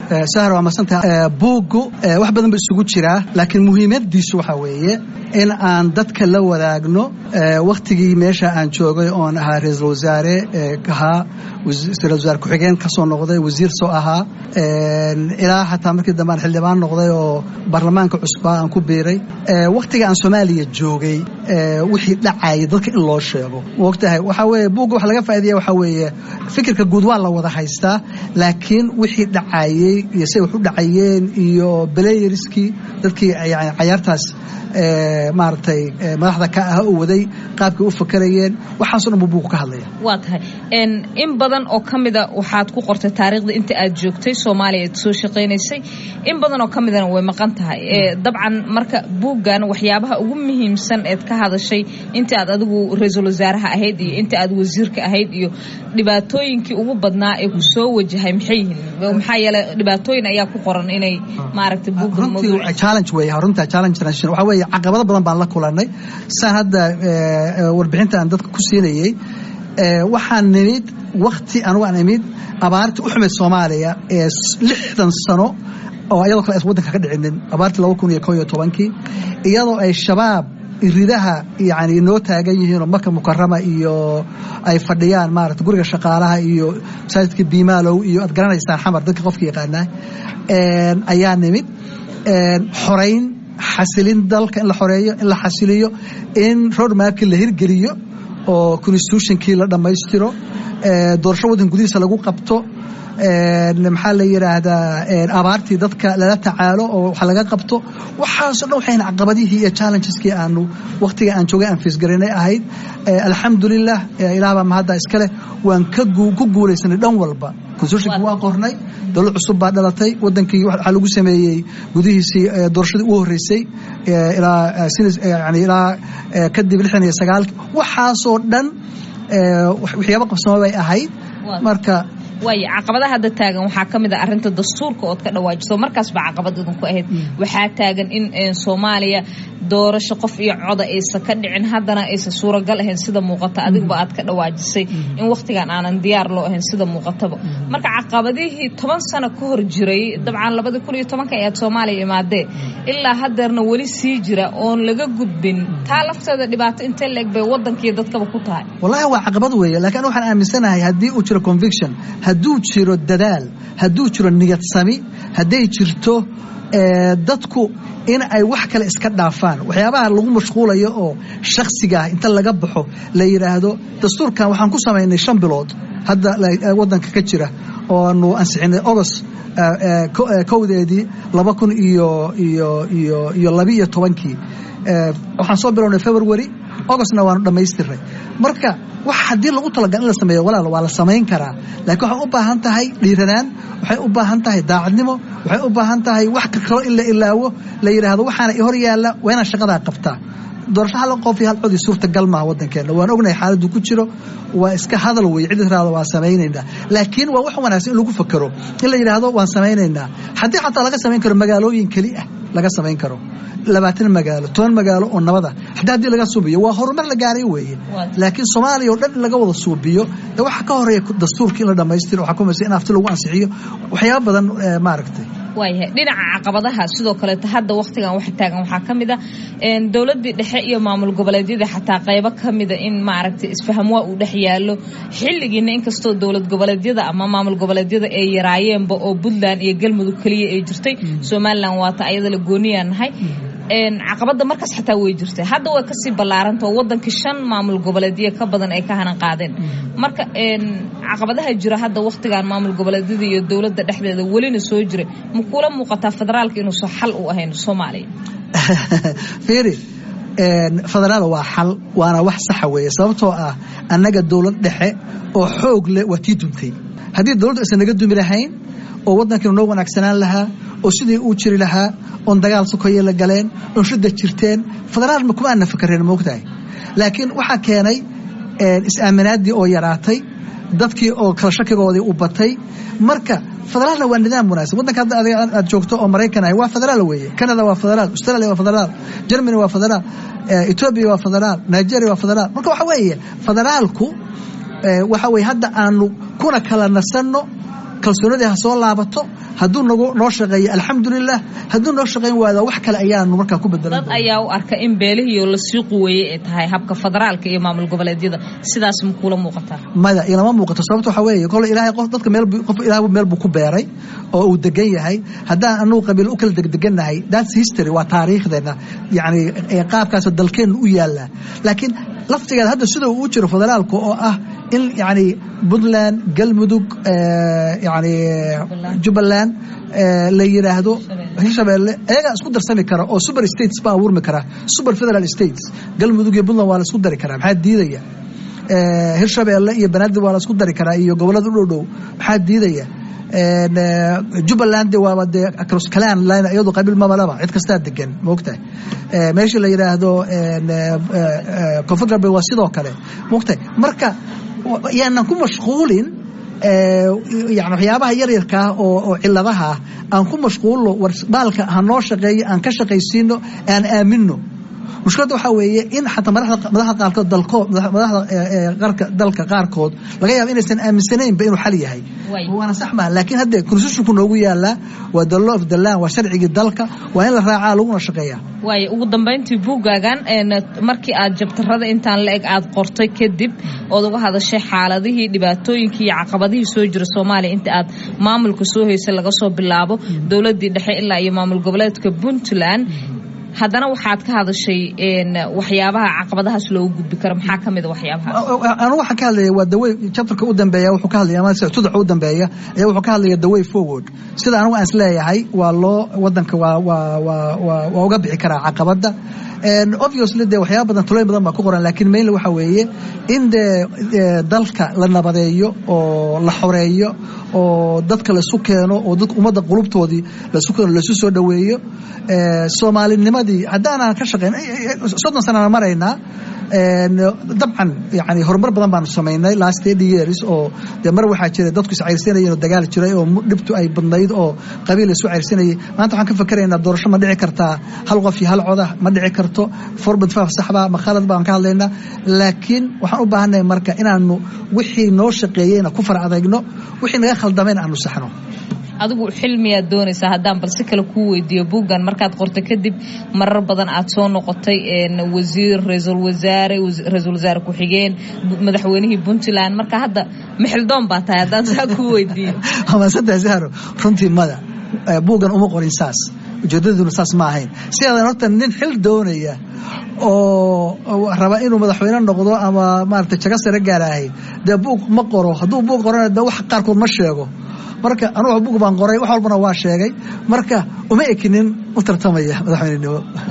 sahar waa masantaha buuggu wax badan ba isugu jiraa laakiin muhiimadiisu waxaa weeye in aan dadka la wadaagno wakhtigii meesha aan joogay oon ahaa ra-iisul wasaare ahaa ra-isul wasaare ku-xigeen ka soo noqday wasiir soo ahaa ilaa xataa markii dambe aan xildhibaan noqday oo baarlamaanka cusbaa aan ku biiray wakhtiga aan soomaaliya joogay wixii dhacayay dadka in loo sheego mogtahay waxaa weeye buugga waxa laga faaidaya waxaa weeye fikirka guud waa la wada haystaa laakiin wixii dhacayey iyo siday wax u dhacayeen iyo belayeriskii dadkii yani cayaartaas maaragtay madaxda ka ah oo waday qaabkay u fakarayeen waxaaso dhan buu buugu ka hadlaya waa tahay in badan oo ka mida waxaad ku qortay taariikhda inta aad joogtay soomaaliya aad soo shaqaynaysay in badan oo ka midana way maqan tahay dabcan marka buuggan waxyaabaha ugu muhiimsan eed ka hadashay inta aad adigu ra-iisul wasaaraha ahayd iyo inta aad wasiirka ahayd iyo dhibaatooyinkii ugu badnaa ee ku soo wajahay maxay yihiin maxaa yeele dhibaatooyin ayaa ku qoran inay maaragtay buugga challenge wey runta challenge international waxaa weeye caqabado badan baan la kulanay saan hadda warbixinta aan dadka ku siinayey waxaan nimid wakti anugu aan imid abaartii u xumayd soomaaliya ee lixdan sano oo iyadoo kale aysan waddanka ka dhicinin abaartii laba kun iyo ko iyo tobankii iyadoo ay shabaab iridaha yani noo taagan yihiinoo marka mukarama iyo ay fadhiyaan maarata guriga shaqaalaha iyo masaajidka biimaalow iyo aad garanaysaan xamar dadka qofka yaqaanaa ayaa nimid xorayn xasilin dalka in la xoreeyo in la xasiliyo in roadmapkii la hirgeliyo oo constitutionkii la dhammaystiro doorasho waddan gudihiisa lagu qabto maxaa la yidhaahdaa abaartii dadka lala tacaalo oo wax laga qabto waxaaso dhan waxayna caqabadihii iyo challengeski aanu wakhtiga aan joogay aan fiisgarinay ahayd alxamdulilah ilaah baa mahadda iska leh waan ku guulaysanay dhan walba constitutionki waa qornay dowlad cusub baa dhalatay wadankii waxaa lagu sameeyey gudihiisii doorashadii ugu horreysay ilaa kadib lixdan iyo sagaalki waxaasoo dhan waxyaaba qabsamo bay ahayd marka waay caqabadaha hadda taagan waxaa ka mid a arrinta dastuurka ood ka dhawaajiso markaas baa caqabad idinku ahayd waxaa taagan in soomaaliya doorasho qof iyo coda aysan ka dhicin haddana aysan suuragal ahayn sida muuqata adigba aad ka dhawaajisay in wakhtigan aanan diyaar loo ahayn sida muuqataba marka caqabadihii toban sano ka hor jiray dabcan labadii kun iyo tobanka ayaad soomaaliya imaadee ilaa hadeerna weli sii jira oon laga gudbin taa lafteeda dhibaato intee leeg bay waddankiiyo dadkaba ku tahay wallahi waa caqabad weeye laakiin waxaan aaminsanahay haddii uu jiro conviction hadduu jiro dadaal hadduu jiro niyad sami hadday jirto dadku in ay wax kale iska dhaafaan waxyaabaha lagu mashquulayo oo shaksigaah inta laga baxo la yidhaahdo dastuurkan waxaan ku samaynay shan bilood hadda waddanka ka jira oanu ansixinay ogos kowdeedii laba kun iyo iyo iyo iyo labi iyo tobankii waxaan soo bilownay february ogostna waanu dhammaystiray marka wax haddii lagu talagal in la sameeyo walaal waa la samayn karaa laakiin waxay u baahan tahay dhiiranaan waxay u baahan tahay daacadnimo waxay u baahan tahay wax kakalo in la ilaawo la yidhaahdo waxaana i hor yaalla waa inaan shaqadaa qabtaa doorasho hal qof iyo hal codii suurtagal maaha waddankeenna waan ognahay xaaladdu ku jiro waa iska hadal wey cid israada waan samaynaynaa laakiin waa wax wanaagsan in lagu fakero in la yidhaahdo waan samaynaynaa haddii xataa laga samayn karo magaalooyin keli ah laga samayn karo labaatan magaalo toban magaalo oo nabada haddii haddii laga suubiyo waa horumar la gaaray weeye laakiin soomaaliya oo dhan in laga wada suubiyo de waxa ka horeeya dastuurkii in la dhammaystiro waxaa kumaysa in afti lagu ansixiyo waxyaaba badan maaragtay waayahay dhinaca caqabadaha sidoo kaleeto hadda wakhtigan wax taagan waxaa ka mid a dowladdii dhexe iyo maamul goboleedyada xataa qaybo ka mida in maaragtay isfahamwaa uu dhex yaallo xilligiina inkastoo dowlad goboleedyada ama maamul goboleedyada ay yaraayeenba oo puntland iyo galmudug keliya ay jirtay somalilan waata ayada la gooniyaan nahay caqabada markaas xataa way jirtay hadda way kasii ballaarantao wadankii shan maamul goboleedyo ka badan ay ka hanan qaadeen marka caqabadaha jira hadda wakhtigan maamul goboleedyada iyo dowladda dhexdeeda welina soo jiray ma kula muuqataa federaalka inuusan xal u ahayn soomaaliya fiiri federaal waa xal waana wax saxa weeye sababtoo ah annaga dowlad dhexe oo xoog leh waa tii duntay haddii dowladdu aysan naga dumi lahayn oo waddankiinu noo wanaagsanaan lahaa oo sidii uu jiri lahaa oon dagaal sokoye la galeen oon shidda jirteen federaal ma kuma aana fakareen moogtahay laakiin waxaa keenay is-aaminaaddii oo yaraatay dadkii oo kala shakigoodii u batay marka federaalna waa nidaam wanaagsan waddanka hadda adiga aad joogto oo maraykan ahay waa federaal weeye canada waa federaal australia waa federaal germany waa federaal etoobiya waa federaal nigeria waa federaal marka waxa weeye federaalku waxa weye hadda aanu kuna kala nasanno kalsoonadii ha soo laabato hadduu nagu noo shaqeeyo alxamdulilah hadduu noo shaqeyn waada wax kale ayaanu markaa ku bedelan dad ayaa u arka in beelihii oo lasii quweeyey ay tahay habka federaalka iyo maamul goboleedyada sidaas ma kuula muuqataa maya ilama muuqato sababta waxaa weeye kole ilaahay qof dadka meel qof ilaah meel buu ku beeray oo uu degan yahay haddaan anugu qabiil u kala degdegannahay that's history waa taariikhdeena yacni qaabkaasoo dalkeenna u yaallaa laakiin laftigeeda hadda sida uu u jiro federaalka oo ah in yacni puntland galmudug yani jubbaland la yidhaahdo hirshabeelle ayagaa isku darsami kara oo super states baa abuurmi kara super federal states galmudug iyo puntland waa la isku dari karaa maxaa diidaya hirshabeelle iyo banaadir waa la isku dari karaa iyo gobollada u dhow dhow maxaa diidaya jubbaland waaba dee kalaan iyadu qabiil mamalaba cid kastaa degan maogtahay meesha la yidhaahdo koonfur galbeed waa sidoo kale maogtahay marka yaanan ku mashquulin yani waxyaabaha yaryarkaa oo ciladaha aan ku mashquulno war baalka ha noo shaqeeyo aan ka shaqaysiino aan aamino mushkiladda waxaa weeye in xataa madaxda qaarkood dalkood madaxda dalka qaarkood laga yaaba inaysan aaminsanaynba inuu xal yahay waana sax maha laakiin hadde constitutionku noogu yaalaa waa the law of the land waa sharcigii dalka waa in la raacaa laguna shaqeeyaa waay ugu dambayntii buuggaagan markii aad jabtarada intaan la eg aad qortay kadib ood uga hadashay xaaladihii dhibaatooyinkii iyo caqabadihii soo jira soomaaliya inta aad maamulka soo haysay laga soo bilaabo dowladdii dhexe ilaa iyo maamul goboleedka puntland haddana waxaad ka hadashay waxyaabaha caqabadahaas loogu gudbi karo maxaa ka mida waxyaabaha anigu waxaan ka hadlaya waa dawey chapterka u dambeeya wuxuu ka hadlaya ama tudaca u dambeeya ayaa wuxuu ka hadlaya the way forward sida anigu aan is leeyahay waa loo wadanka waa waa waa waa waa uga bixi karaa caqabadda obviously dee waxyaaba badan tulooyin badan baa ku qoran laakiin mainly waxa weeye in dee dalka la nabadeeyo oo la xoreeyo oo dadka laisu keeno oo dadka ummadda qulubtoodii laisu keeno laisu soo dhoweeyo soomaalinimadii haddaanaan ka shaqayn soddon sanana maraynaa dabcan yani horumar badan baanu samaynay last eighty years oo dee mar waxaa jiray dadku is cayrsanayeen oo dagaal jiray oo dhibtu ay badnayd oo qabiil isu cayrsanayay maanta waxaan ka fakeraynaa doorasho ma dhici kartaa hal qof iyo hal coda ma dhici karto forbad faaf saxba ma khalad baan ka hadlaynaa laakiin waxaan u baahannahay marka inaanu wixii noo shaqeeyeyna ku far adagno wixii naga khaldameen aanu saxno adigu xilmiyaad doonaysaa haddaan balsi kale kuu weydiiyo buuggan markaad qortay kadib marar badan aad soo noqotay wasiir ra-iisul wasaare ra-iisul wasaare ku-xigeen madaxweynihii puntland marka hadda mixildoon baa tahay haddaan saa kuu weydiiyo amaasada zahro runtii mada buuggan uma qorin saas ujeedaduna saas ma ahayn sideedan horta nin xil doonaya oo raba inuu madaxweyne noqdo ama maarata jago sare gaarahay dee buug ma qoro hadduu buug qorana de wax qaarkood ma sheego marka anugu buug baan qoray wax walbana waa sheegay marka uma ekinin u tartamaya madaxweynenimo